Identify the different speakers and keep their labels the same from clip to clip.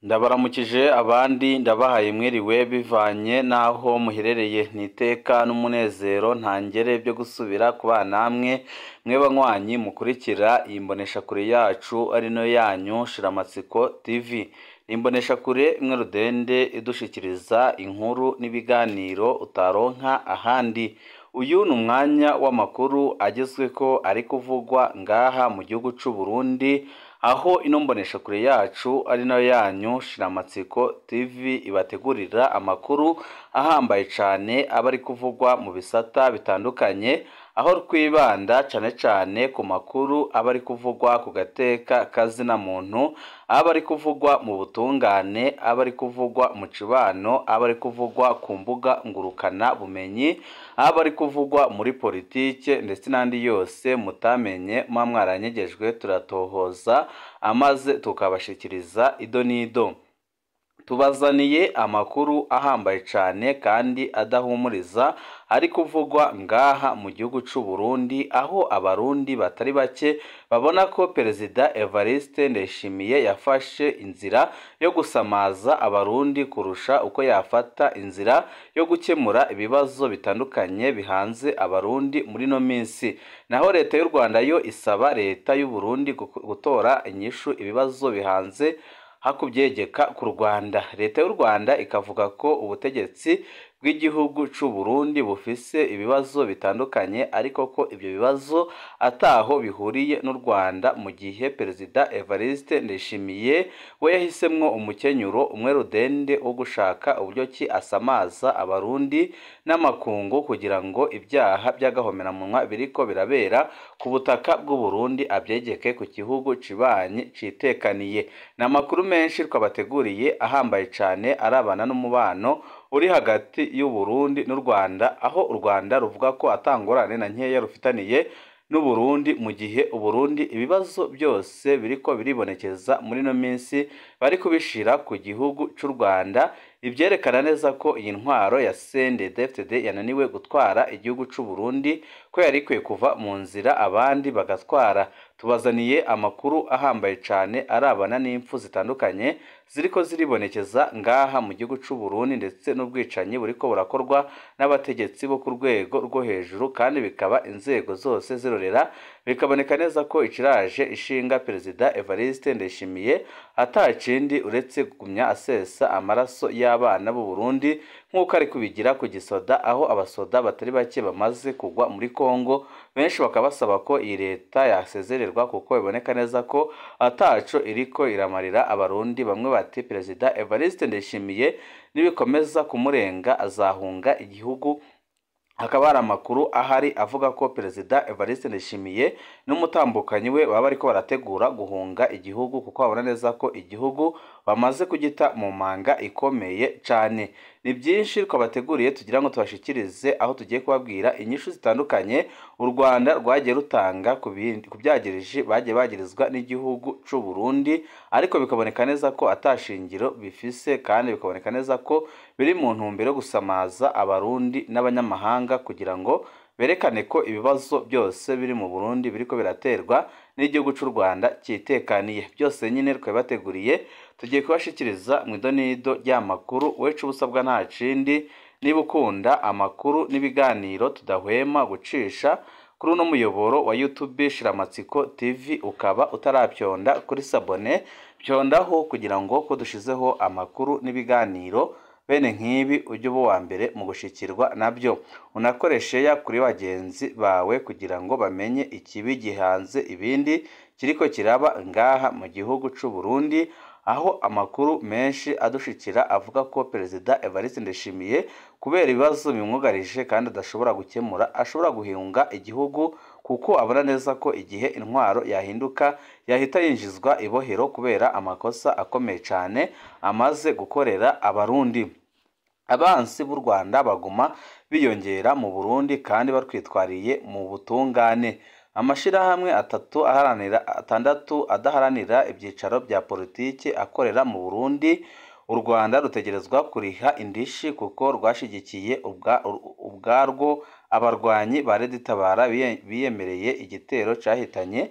Speaker 1: ndabaramukije abandi ndabahaye mwiriwe bivanye n'aho muherereye n'iteka n'umunezero ntangere byo gusubira kubana namwe mwe banywanyi mukurikira iyi mboneshakure yacu ari no yanyu shiramatsiko tv imboneshakure imwe rudende idushikiriza inkuru n'ibiganiro utaronka ahandi uyu ni umwanya w'amakuru agezweko ari kuvugwa ngaha mu gihugu c'u Burundi aho ino mboneshakure yacu ari nayo yanyu shiramatsiko tv ibategurira amakuru ahambaye cane aba ari kuvugwa mu bisata bitandukanye aho twibanda cane cane ku makuru aba ari kuvugwa ku gateka kazina muntu aba ari kuvugwa mu butungane aba ari kuvugwa mu cibano aba ari kuvugwa ku mbuga ngurukana bumenyi aba ari kuvugwa muri politike ndetse n'andi yose mutamenye muba mwaranyegejwe turatohoza amaze tukabashikiriza ido n'ido tubazaniye amakuru ahambaye cane kandi adahumuriza ari kuvugwa ngaha mu gihugu c'u Burundi aho abarundi batari bake babona ko perezida Evariste Ndayishimiye yafashe inzira yo gusamaza abarundi kurusha uko yafata inzira yo gukemura ibibazo bitandukanye bihanze abarundi muri no minsi naho leta y'u Rwanda yo isaba leta y'u Burundi gutora inyishu ibibazo bihanze hakubyegeka ku Rwanda leta y'u Rwanda ikavuga ko ubutegetsi bw'igihugu c'u Burundi bufise ibibazo bitandukanye ariko ko ibyo bibazo ataho bihuriye n'u Rwanda mu gihe perezida Evariste Ndayishimiye we yahisemwo umukenyuro umwe rudende wo gushaka uburyo ki asamaza abarundi n'amakungu kugira ngo ibyaha by'agahomeраmunwa biriko birabera ku butaka bw'u Burundi abyegeke ku gihugu cibanyi citekaniye ni amakuru menshi twabateguriye ahambaye cane arabana n'umubano uri hagati y'u Burundi n'u Rwanda aho u Rwanda ruvuga ko atangorane na nkeya rufitaniye n'u Burundi mu gihe u Burundi ibibazo byose biriko biribonekeza muri no minsi bari kubishira ku gihugu c'u Rwanda ivyerekana neza ko iyi ntwaro ya CNDD-FDD yananiwe gutwara igihugu c'u Burundi ko yari ikwiye kuva mu nzira abandi bagatwara tubazaniye amakuru ahambaye cane arabana n'impfu zitandukanye ziriko ziribonekeza ngaha mu gihugu c'u Burundi ndetse n'ubwicanyi buriko burakorwa n'abategetsi bo ku rwego rwo hejuru kandi bikaba inzego zose zirorera bikaboneka neza ko iciraje ishinga perezida Evariste Ndayishimiye atacindi uretse kugumya asesa amaraso y'abana b'u Burundi nk'uko ari kubigira ku gisoda aho abasoda batari bake bamaze kugwa muri Kongo benshi bakaba basaba ko iyi leta yasezererwa kuko biboneka neza ko ataco iriko iramarira abarundi bamwe bati perezida Evariste Ndayishimiye nibikomeza kumurenga azahunga igihugu hakaba hari amakuru ahari avuga ko perezida Evariste Ndayishimiye n'umutambukanyi we baba bariko barategura guhunga igihugu kuko babona neza ko igihugu bamaze kugita mu manga ikomeye cane ni byinshi twabateguriye tugira ngo tubashikirize aho tugiye kubabwira inyishu zitandukanye u Rwanda rwagiye rutanga ku byagirije bagiye bagirizwa n'igihugu c'u Burundi ariko bikaboneka neza ko atashingiro bifise kandi bikaboneka neza ko biri mu ntumbero yo gusamaza abarundi n'abanyamahanga kugira ngo berekane ko ibibazo byose biri mu Burundi biriko biraterwa n'igihugu c'u Rwanda cyitekaniye byose nyine twabateguriye tugiye kubashikiriza mu idonido ry'amakuru wecu ubusabwa nta cindi niba ukunda amakuru n'ibiganiro tudahwema gucisha kuri uno muyoboro wa YouTube Shiramatsiko TV ukaba utarapyonda kuri sabone pyondaho kugira ngo ko dushizeho amakuru n'ibiganiro bene nk'ibi ujye uba uwa mbere mu gushikirwa nabyo unakoreshe ya kuri bagenzi bawe kugira ngo bamenye ikibi gihanze ibindi kiriko kiraba ngaha mu gihugu c'u Burundi aho amakuru menshi adushikira avuga ko perezida Evariste Ndayishimiye kubera ibibazo bimwugarije kandi adashobora gukemura ashobora guhunga igihugu kuko abona neza ko igihe intwaro yahinduka yahita yinjizwa ibohero kubera amakosa akomeye cyane amaze gukorera abarundi abansi b'u Rwanda baguma biyongera mu Burundi kandi batwitwariye mu butungane amashirahamwe atatu aharanira atandatu adaharanira ibyicaro bya politiki akorera mu Burundi u Rwanda rutegerezwa kuriha indishi kuko rwashigikiye ubwarwo abarwanyi ba Red Tabara biyemereye igitero cyahitanye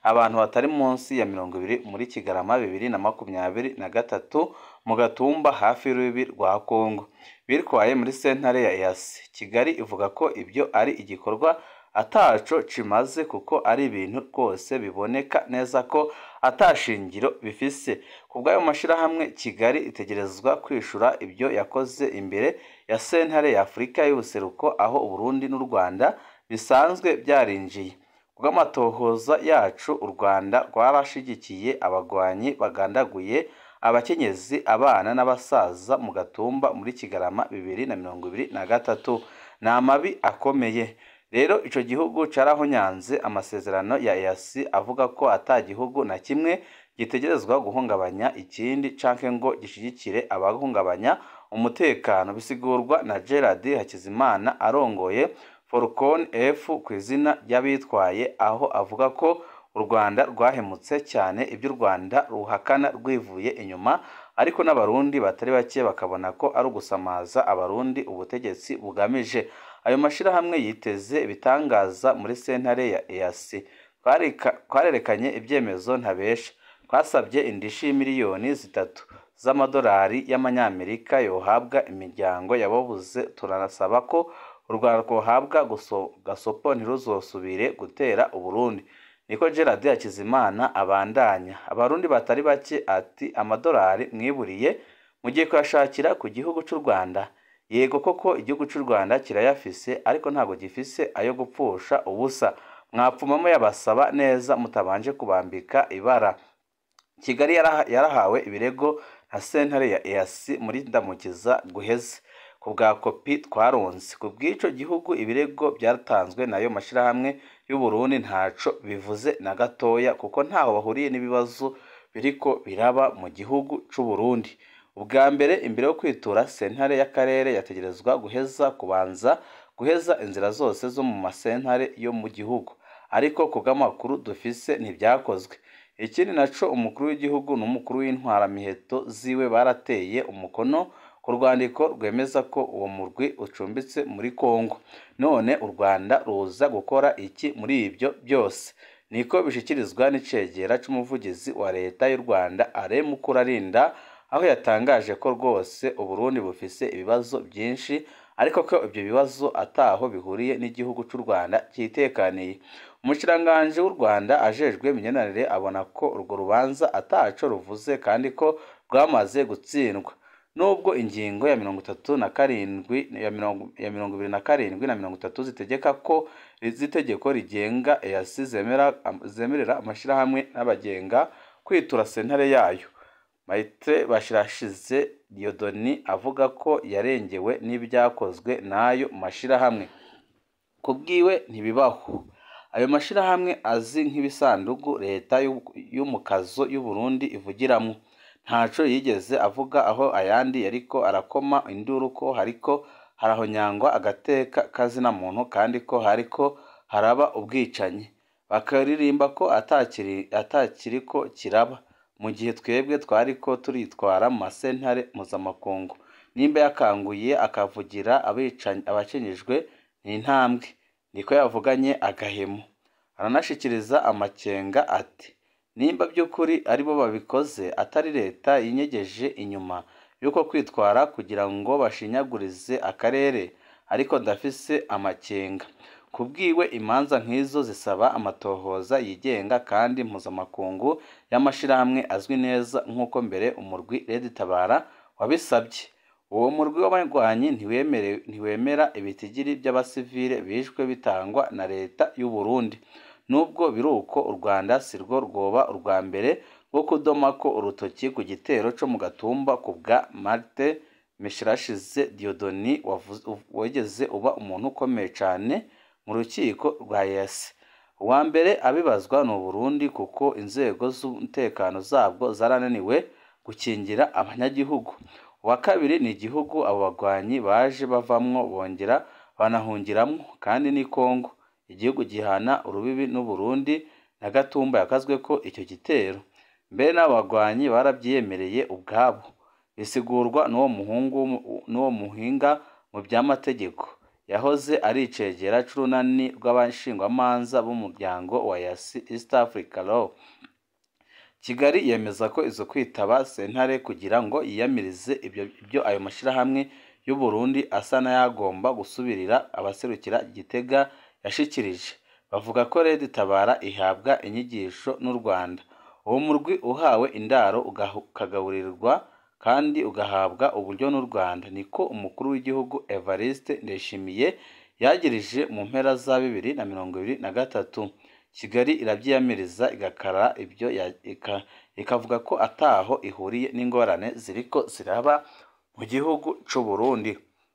Speaker 1: abantu batari munsi ya mirongo ibiri muri kigarama bibiri na makumyabiri na gatatu mu gatumba hafi y'urubibi rwa kongo bitwaye muri sentare ya eyasi kigali ivuga ko ibyo ari igikorwa ataco cimaze kuko ari ibintu rwose biboneka neza ko atashingiro bifise ku bw'ayo mashyirahamwe kigali itegerezwa kwishura ibyo yakoze imbere ya sentare ya afurika y'ubuseruko aho uburundi n'u rwanda bisanzwe byarinjiye kubw'amatohoza yacu u rwanda rwarashigikiye abagwanyi bagandaguye abakenyezi abana n'abasaza mu gatumba muri kigarama bibiri na mirongo ibiri na gatatu ni amabi akomeye rero icyo gihugu carahonyanze amasezerano ya EAC avuga ko ata gihugu na kimwe gitegerezwa guhungabanya ikindi canke ngo gishigikire abahungabanya umutekano bisigurwa na Gerard Hakizimana arongoye Forcon F ku izina ry'abitwaye aho avuga ko u Rwanda rwahemutse cyane ibyo u Rwanda ruhakana rwivuye inyuma ariko n'abarundi batari bake bakabona ko ari ugusamaza abarundi ubutegetsi bugamije ayo mashyirahamwe yiteze ibitangaza muri sentare ya EAC twarerekanye ibyemezo ntabesha twasabye indishi miliyoni zitatu z'amadolari y'amanyamerika yohabwa imiryango yababuze turanasaba ko u rwanda rwohabwa gasopo ntiruzosubire gutera uburundi niko gerard hakizimana abandanya abarundi batari bake ati amadolari mwiburiye mugiye kuyashakira ku gihugu cy'u rwanda yego koko igihugu cy'u rwanda kirayafise ariko ntabwo gifise ayo gupfusha ubusa mwapfumamo yabasaba neza mutabanje kubambika ibara kigali yarahawe ibirego na sentare ya EAC muri ndamukiza guheze ku bwa kopi twaronse ku bw'icyo gihugu ibirego byatanzwe nayo mashyirahamwe y'uburundi ntaco bivuze na gatoya kuko ntaho bahuriye n'ibibazo biriko biraba mu gihugu c'uburundi ubwa mbere imbere yo kwitura sentare y'akarere yategerezwa guheza kubanza guheza inzira zose zo mu masentare yo mu gihugu ariko ku bw'amakuru dufise ntibyakozwe ikindi naco umukuru w'igihugu n'umukuru w'intwaramiheto ziwe barateye umukono ku rwandiko rwemeza ko uwo murwi ucumbitse muri kongo none u rwanda ruza gukora iki muri ibyo byose niko bishyikirizwa n'icegera c'umuvugizi wa leta y'u rwanda aremu kurarinda aho yatangaje ko rwose uburundi bufise ibibazo byinshi ariko ko ibyo bibazo ataho bihuriye n'igihugu cy'u rwanda cyitekaniye umushikiranganji w'u rwanda ajejwe imigenderanire abona ko urwo rubanza ataco ruvuze kandi ko rwamaze gutsindwa nubwo ingingo ya mirongo itatu na karindwi ya mirongo ya mirongo ibiri na karindwi na mirongo itatu zitegeka ko z'itegeko rigenga EAC zemera zemerera amashyirahamwe n'abagenga kwitura sentare yayo Maite Bashirashize Diodoni avuga ko yarengewe n'ibyakozwe n'ayo mashyirahamwe ku bwiwe ntibibaho ayo mashyirahamwe azi nk'ibisandugu leta y'umukazo y'u Burundi ivugiramo ntaco yigeze avuga aho ayandi yariko arakoma induru ko hariko harahonyangwa agateka kazina muntu kandi ko hariko haraba ubwicanyi bakaririmba ko atakiri atakiriko kiraba mu gihe twebwe twariko turitwara mu masentare mpuzamakungu nimba yakanguye akavugira abicanyi abakenyejwe ni intambwe niko yavuganye agahemu aranashikiriza amakenga ati nimba by'ukuri aribo babikoze atari leta yinyegeje inyuma y'uko kwitwara kugira ngo bashinyagurize akarere ariko ndafise amakenga ku bwiwe imanza nk'izo zisaba amatohoza yigenga kandi mpuzamakungu y'amashyirahamwe azwi neza nk'uko mbere umurwi Red Tabara wabisabye uwo murwi w'abarwanyi ntiwemera ibitigiri by'abasivile bishwe bitangwa na leta y'u Burundi nubwo biri uko u Rwanda si rwo rwoba urwa mbere rwo kudoma ko urutoki ku gitero co mu gatumba ku bwa Marte Mishirashize Diodoni wegeze uba umuntu ukomeye cyane mu rukiko rwa EAC uwa mbere abibazwa ni Burundi kuko inzego z'umutekano zabwo zarananiwe gukingira abanyagihugu uwa kabiri ni igihugu abo bagwanyi baje bavamwo bongera banahungiramwo kandi ni Kongo igihugu gihana urubibi n'u Burundi na Gatumba yakazwe ko icyo gitero mbere n'abo bagwanyi barabyiyemereye ubwabo bisigurwa n'uwo muhungu n'uwo muhinga mu by'amategeko yahoze ari icegera c'urunani rw'abashingwamanza b'umuryango wa yasi east africa law kigali yemeza ko izo kwitaba sentare kugira ngo yiyamirize ibyo, ibyo ayo mashyirahamwe y'u Burundi asa n'ayagomba gusubirira abaserukira Gitega yashikirije bavuga ko Red Tabara ihabwa inyigisho n'u Rwanda uwo murwi uhawe indaro ukagaburirwa kandi ugahabwa uburyo n'u Rwanda niko umukuru w'igihugu Evariste Ndayishimiye yagirije mu mpera za bibiri na mirongo ibiri na gatatu Kigali irabyiyamiriza igakara ibyo ya- ika- ikavuga ko ataho ihuriye n'ingorane ziriko ziraba mu gihugu c'u Burundi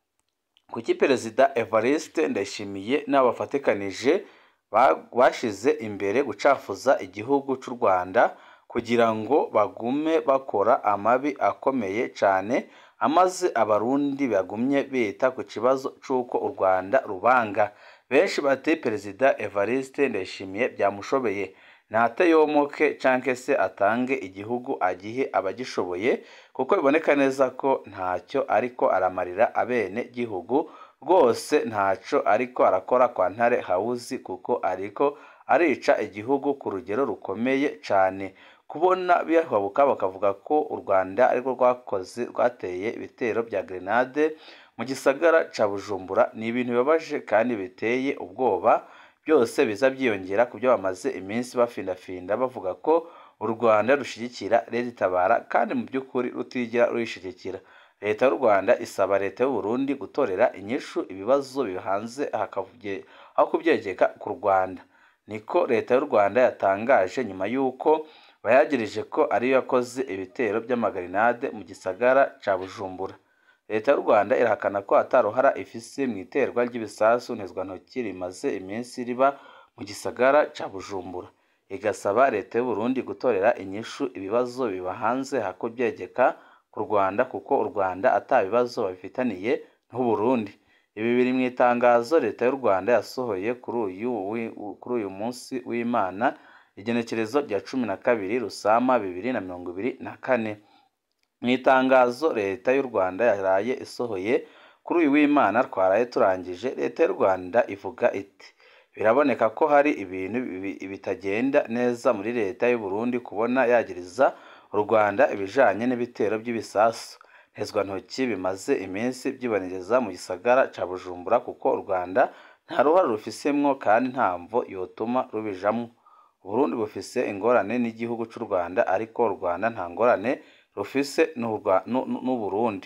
Speaker 1: kuki perezida Evariste Ndayishimiye n'abafatikanije ba- bashize imbere gucafuza igihugu c'u Rwanda kugira ngo bagume bakora amabi akomeye cane amaze abarundi bagumye bita ku kibazo c'uko u Rwanda rubanga benshi bati perezida Evariste Ndayishimiye byamushobeye natayomoke canke se atange igihugu agihe abagishoboye kuko biboneka neza ko ntacyo ariko aramarira abene gihugu rwose ntaco ariko arakora kwa ntare hawuzi kuko ariko arica igihugu ku rugero rukomeye cane kubona bihabuka bakavuga ko u Rwanda arirwo rwakoze rwateye ibitero bya grenade mu gisagara ca Bujumbura ni ibintu bibabaje kandi biteye ubwoba byose biza byiyongera ku byo bamaze iminsi bafindafinda bavuga ko u Rwanda rushigikira Leta itabara kandi mu by'ukuri rutigera ruyishigikira leta y'u Rwanda isaba leta y'u Burundi gutorera inyishu ibibazo bihanze hakavye- aho kubyegeka ku Rwanda niko leta y'u Rwanda yatangaje nyuma y'uko bayagirije ko ariyo yakoze ibitero by'amagarinade mu gisagara ca Bujumbura leta y'u Rwanda irahakana ko ataruhara ifise mu iterwa ry'ibisasu ntezwantoki rimaze iminsi riba mu gisagara ca Bujumbura igasaba leta y'u Burundi gutorera inyishu ibibazo biba hanze hako byegeka ku Rwanda kuko u Rwanda ata bibazo babifitaniye n'u Burundi ibi biri mu itangazo leta y'u Rwanda yasohoye kuri uyu wi- kuri uyu munsi w'Imana igenekerezo rya cumi na kabiri Rusama bibiri na mirongo ibiri na kane mu itangazo leta y'u Rwanda yaraye isohoye kuri uyu w'Imana twaraye turangije leta y'u Rwanda ivuga iti biraboneka ko hari ibintu bi- bitagenda neza muri leta y'u Burundi kubona yagiriza u Rwanda ibijanye n'ibitero by'ibisasu ntezwantoki bimaze iminsi byibonekeza mu gisagara ca Bujumbura kuko u Rwanda nta ruhare rufisemwo kandi nta mvo yotuma rubijamwo Uburundi bufise ingorane n'igihugu c'u Rwanda ariko u Rwanda nta ngorane rufise n'u Rwa- n'u- n'u- n'Uburundi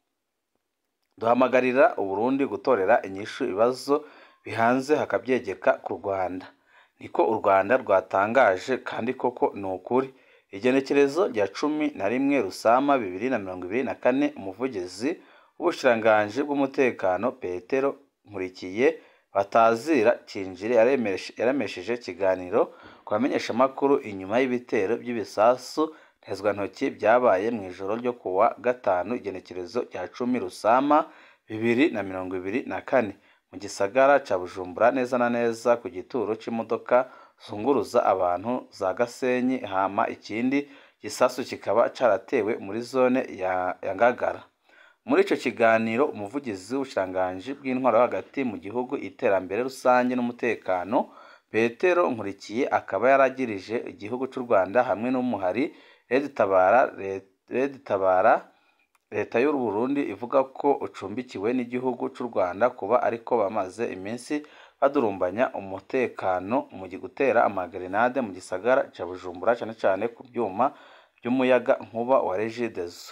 Speaker 1: duhamagarira Uburundi gutorera inyishu ibibazo bihanze hakabyegeka ku Rwanda niko u Rwanda rwatangaje kandi koko ni ukuri igenekerezo rya cumi na rimwe Rusama bibiri na mirongo ibiri na kane umuvugizi w'ubushikiranganji bw'umutekano Petero Nkurikiye batazira Kinjire yaremeshe- yaremesheje ikiganiro ku bamenyeshamakuru inyuma y'ibitero by'ibisasu ntezwantoki byabaye mu ijoro ryo kuwa gatanu igenekerezo rya cumi Rusama bibiri na mirongo ibiri na kane mu gisagara ca Bujumbura neza na neza ku gituro c'imodoka zunguruza abantu za Gasenyi hama ikindi gisasu kikaba caratewe muri zone ya, ya Ngagara muri ico kiganiro umuvugizi w'ubushikiranganji bw'intwaro hagati mu gihugu iterambere rusange n'umutekano Petero Nkurikiye akaba yaragirije igihugu c'u Rwanda hamwe n'umuhari Red Tabara Red Tabara leta y'u Burundi ivuga ko ucumbikiwe n'igihugu c'u Rwanda kuba ariko bamaze iminsi badurumbanya umutekano mu gutera amagrenade mu gisagara ca Bujumbura cane cane ku byuma by'umuyaga nkuba wa Regideso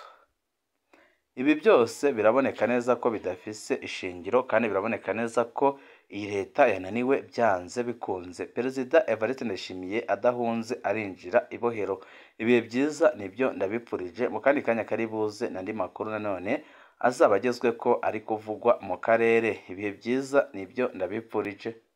Speaker 1: ibi byose biraboneka neza ko bidafise ishingiro kandi biraboneka neza ko iyi leta yananiwe byanze bikunze perezida Evariste Ndayishimiye adahunze arinjira ibohero ibihe byiza nibyo ndabipfurije mu kandi kanya kari buze n'andi makuru nanone azaba agezwe ko ari kuvugwa mu karere ibihe byiza nibyo ndabipfurije